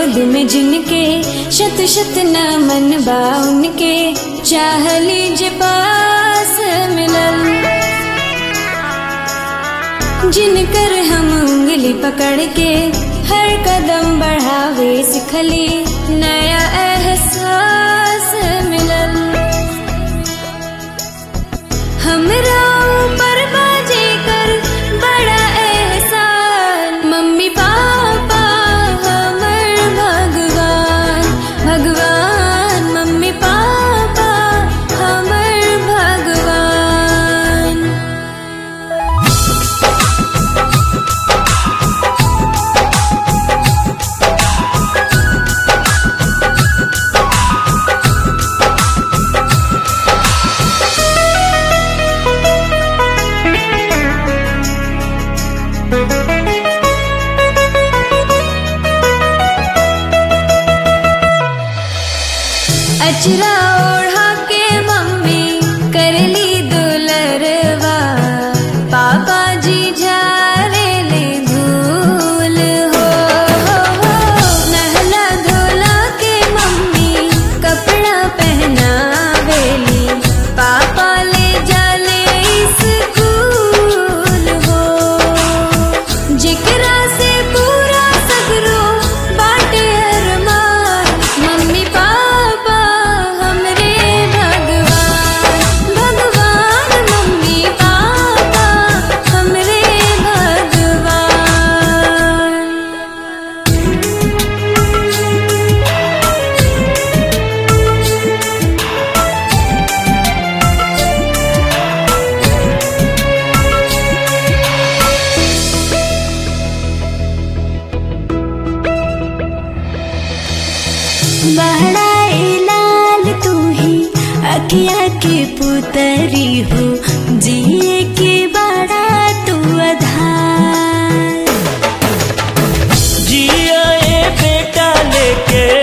गोद में जिनके शत शत न मन बा उनके चाह लीजे पास मिलल जिनकर हम उंगली पकड़ के हर कदम बढ़ावे सिखली नया एहसास मिलल हमरा ऊपर बाजे कर बड़ा एहसान मम्मी पापा हमर भगवान भगवान मम्मी पापा हमर भगवान अचरा ओढ़ा के मम्मी करली दुलरवा पापा जी झारे ले धूल हो नहला धोला के मम्मी कपड़ा पहनावेली पापा ले जाले स्कूल हो जिकरा से पूरा सगरो बाटे अरमान मम्मी पापा हमरे भगवान भगवान मम्मी पापा हमरे भगवान बहड़ाए लाल तू ही अखिया के पुतरी हो जिए के बड़ा तू आधार जिया ए बेटा लेके